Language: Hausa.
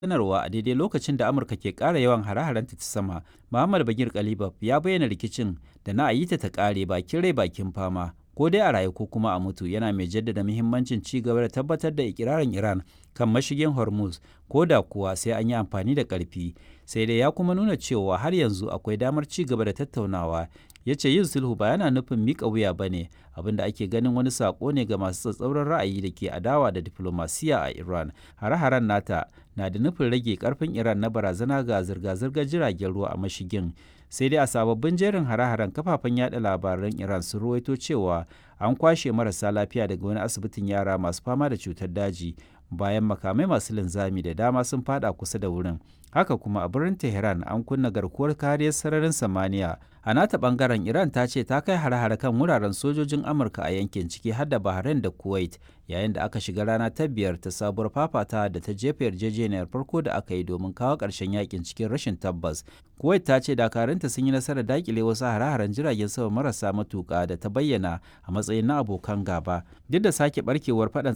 sanarwa a daidai lokacin da Amurka ke ƙara yawan hare-harenta ta sama, Muhammad Bagir Kalibaf ya bayyana rikicin da na a yi ta ta ƙare bakin rai bakin fama, ko dai a rayu ko kuma a mutu, yana mai jaddada muhimmancin ci gaba da tabbatar da ikirarin Iran kan mashigin Hormuz, ko da kuwa sai an yi amfani da ƙarfi. Sai dai ya kuma nuna cewa har yanzu akwai damar ci gaba da tattaunawa. Ya ce yin sulhu ba yana nufin miƙa wuya ba ne, abin da ake ganin wani saƙo ne ga masu tsatsauran ra'ayi da ke adawa da diflomasiya a Iran. Hare-haren nata na da nufin rage ƙarfin Iran na barazana ga zirga-zirgar jiragen ruwa a mashigin. Sai dai a sababbin jerin hare-haren kafafen yada labaran Iran sun ruwaito cewa an kwashe marasa lafiya daga wani asibitin yara masu fama da cutar daji bayan makamai masu linzami da dama sun fada kusa da wurin. Haka kuma a birnin Tehran an kunna garkuwar kariyar sararin samaniya. A nata bangaren Iran ta ce ta kai hare-hare kan wuraren sojojin Amurka a yankin ciki har da Bahrain da Kuwait yayin da aka shiga rana ta biyar ta sabuwar fafata da ta jefa yarjejeniyar farko da aka yi domin kawo ƙarshen yakin cikin rashin tabbas. Kuwait ta ce dakarunta sun yi nasarar dakile wasu hare-haren jiragen sama marasa matuƙa da ta bayyana a matsayin na abokan gaba. Duk da sake barkewar faɗan